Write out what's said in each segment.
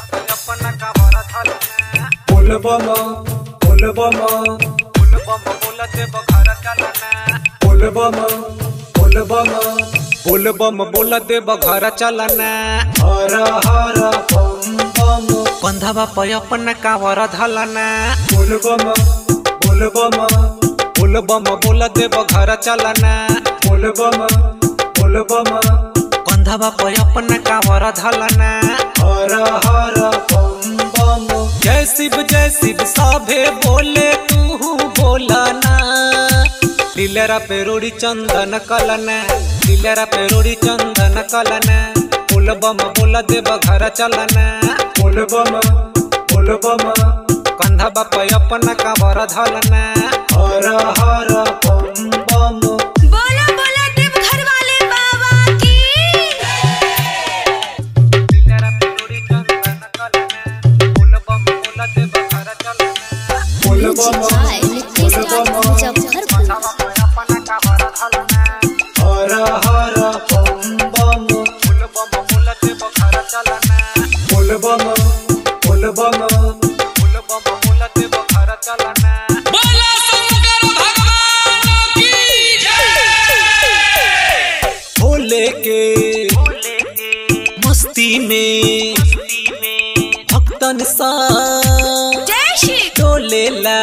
अपना कावर धलना बोलबम बोलबम बोलबम बोलते बघर चलना बोलबम बोलबम बोलबम बोलते बघर चलना हर हर बम बम कंधवा पे अपना कावर धलना बोलबम बोलबम बोलबम बोलते बघर चलना बोलबम बोलबम कंधवा पे अपना कावर धलना हर हर बम बम जय शिव जय शिव सभे बोले तू बोलना लीलरा पे रोड़ी चंदन कलना लीलरा पे रोड़ी चंदन कलना बोल बम बोल देव घर चलना बोलबम बोलबम कंधा बाप अपना कावर धलना हर हर बम बम बोला बोला देव घर वाले बाबा की लीलरा पे रोड़ी चंदन कलना बोल बम बोल देव घर चलना बोलबम हाय नितेश राज मुजफ्फरपुर अपना कावर धलना हर हर बम बम बोल बम बोल देव घर चलना बोलबम बोलबम बोल बम बोल देव घर चलना भोले के मस्ती में भक्तन सा जय श्री डोलेला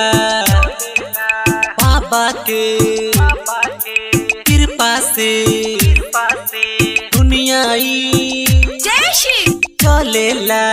बाबा के कृपा से दुनियाई जय श्री चलेला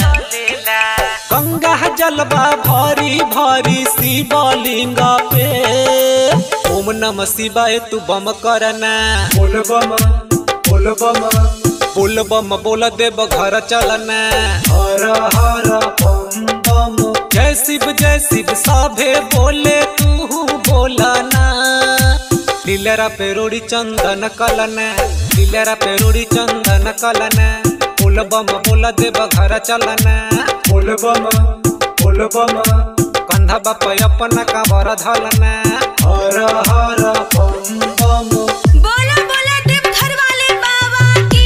गंगा जलवा भरी भरी शिवलिंग पे ओम नमः शिवाय तू बम करना बोलबम बोलबम बोल बम बोल देव घर चलना हर हर बम बम जय शिव जय शिव सभे बोले तू बोलना लीलरा पे रोड़ी चंदन कलना लीलरा पे रोड़ी चंदन कलना बोल बम बोल देव घर चलना बोलबम बोलबम कंधा बाप अपना कावर धलना हर हर बम बम बोला बोला देव घर वाले बाबा की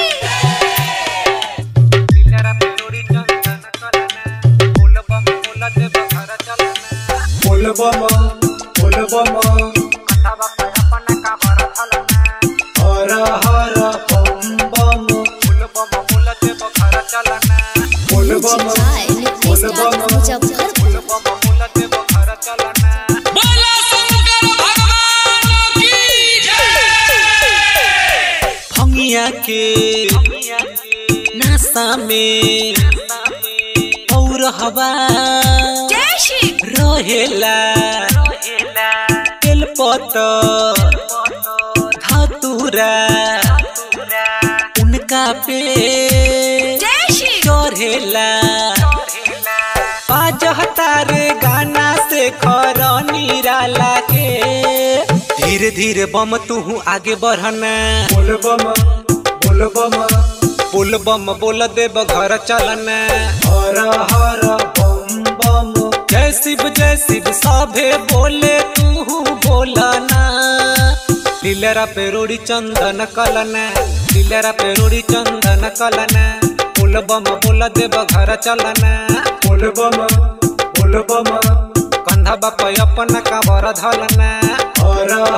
लीलरा पे रोड़ी चंदन कलना बोल बम बोल देव घर चलना बोलबम बोलबम कंधा बाप अपना कावर धलना हर हर बम बम बोल बम बोल देव घर चलना बोलबम हाय नितेश राज मुजफ्फरपुर बोल बम बोल देव घर चलना भंगिया के नासा में और हवा जय श्री रहेला तेलपत धतुरा उनका पे जय श्री चढ़ेला बाजहता रे गाना से खर निराला के धीरे धीरे बम तू आगे बढ़ना बोलबम बोलबम बोल बम बोल देव घर चलना हर हर बम बम जय शिव जय शिव सभे बोले तू बोलना लीलरा पे रोड़ी चंदन कलना लीलरा पे रोड़ी चंदन कलना बोल बम बोल देव घर चलना बोलबम बोलबम कंधा बाप अपना कावर धलना हर